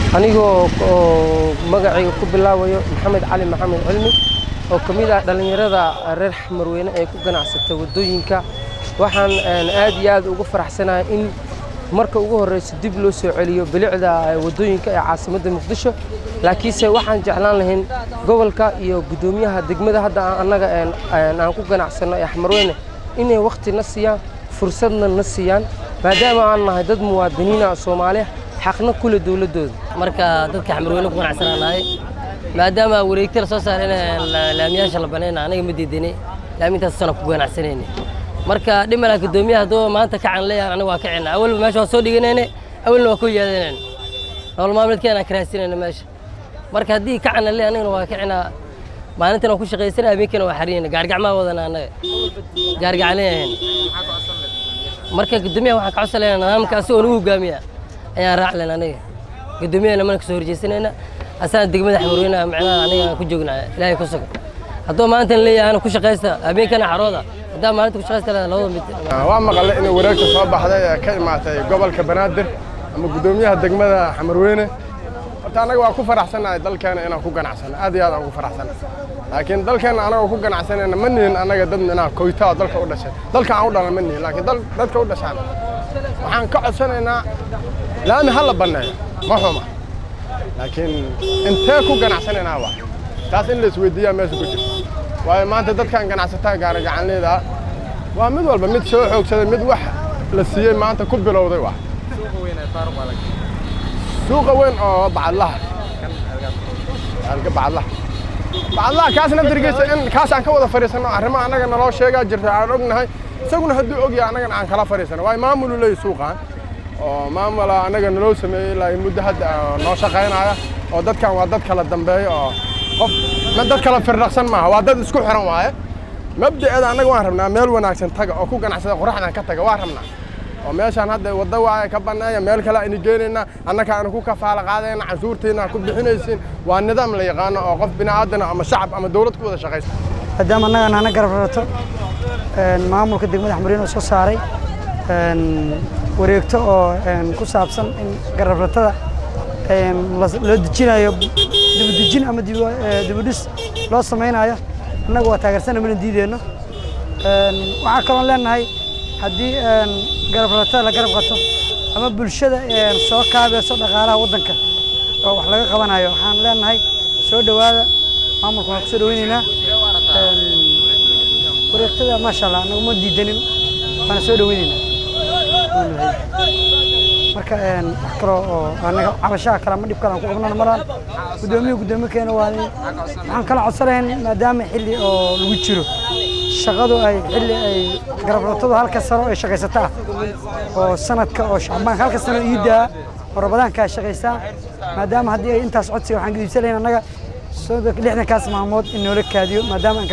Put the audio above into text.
anigoo oo magacayga ku bilaabayo maxamed cali maxamed cilmi oo ka mid ah dhallinyarada reer xamarweyne ee ku ganacsata waddooyinka waxaan aad iyo aad ugu faraxsanahay in marka ugu horreysa dib loo soo celiyo bilicda waddooyinka ee caasimadda muqdisho laakiinse waxaan jeclaan lahayn gobolka iyo guddoomiyaha degmada hadda annaga aan ku ganacsanno ee xamarweyne inay wakhti na siiyaan fursadna na siiyaan maadaama aan nahay dad muwaadiniina soomaaliya xaqna kule dowladdooda marka dadka xamarweyne ku ganacsanaa nahay maadaama wareegta la soo saaray in laamiyaasha la banayna anaga ma diidanay laamintaas sana ku ganacsanayna marka dhimala guddoomiyaha hadduu maanta kacan leeyahan aniga waa kacina awalba meesha waa soo dhiganayne awalna waa ku yaadanayna nolol maalmeedkeena aan karaasinayna meesha marka haddii kacana le anigana waa kacinaa maalintan waa ku shaqaysana habeenkana waa xariyayna gaargacmaa wadana annaga gaargacaleyahan marka guddoomiyaha waxaan ka codsanayna nidaamka asagoo nagu hogaamiya ayaan raaclen aniga guddoomiyaha mana kasoo horjeysanayna asana degmada xamarweynaha macnaha aniga aan ku joognaa ilaahay ku sugan hadduu maalintan leeyahay ku shaqaysta habeenkana xarooda haddaa maalinta ku shaqaysta labada mid waa maqalay inay wareegta soo baxday ee ka imaatay gobolka banaadir ama guddoomiyaha degmada xamarweyne horta annaga waa ku faraxsannahay dalkeena inaan ku ganacsano aad iyo aad aan ku faraxsanay laakiin dalkeena anagoo ku ganacsanayna ma nihin annaga dad minaa koyta oo dalka u dhashay dalka aan u dhalan ma nihin laakiin dadka u dhashaan waxaan ka codsanaynaa laami ha la banneeyo ma xuma laakiin intee ku ganacsanaynaa waa taas in la isweydiiyaa meesha ku jirto waayo maanta dadkan ganacsataa gaara gacanleeda waa mid walba mid soo xoogsaday mid wax la siiyey maanta ku bilowday waa suuqa weyn oo bacadlaha bacadlaha bacadlaha kaas naftirkiisa in kaas aan ka wada fadhiisanno arrimaha annaga naloo sheegaa jirta aan ognahay isaguna hadduu ogyahay annagana aan kala fadhiisano waayo maamulu leeyahy suuqaan oo maamula annaga naloo sameeyey ilaa muddo hadda noo shaqaynaya oo dadkan waa dad kala dambeeya oo qof ma dad kala firdhaqsan maaha waa dad isku xiran waaye mabda'eeda annaga waan rabnaa meel wanaagsan taga oo ku ganacsada qoraxdan ka taga waan rabnaa oo meeshaan hadda wadda waaye ka banneeya meel kale aynu geenaynaa annaka aanu ku kafaala qaadayna canshuurtiina ku bixinaysiin waa nidaam la yaqaano oo qof bini'aadana ama shacab ama dowlad ku wada shaqaysa maadaama annaga nana garab rarato maamulka degmada xamariin oo soo saaray wareegto oo ku saabsan in garablatada loo dejinayo dibadejin ama dibudhis loo samaynayo annaga waa taageersana mana diideenno waxaa kaloon leenahay haddii garabratada la garab qato ama bulshada soo kaabayso dhaqaalaha waddanka oo wax laga qabanayo waxaan leenahay soo dhowaada maamulka waan ku soo dhoweynaynaa wareegtada maasha allah annagu ma diidanin waana soo dhoweynaynaa marka wax kaloo oo anaga cabashaha kale ama dhib kale aan ku qabnana malaan guddoomiyaha guddoomiye keena waa waxaan kala codsanayn maadaama xilli oo lagu jiro shaqadu ay xilli ay garabratadu halka sano ay shaqaysata ah oo sanadka oo shacbaanka halka sano iidaa oo rabadaanka ay shaqaysaa maadaama haddii ay intaas codsiga waxaan gediibsan lahayn annaga lixdankaas maalmood in noola kaadiyo maadaama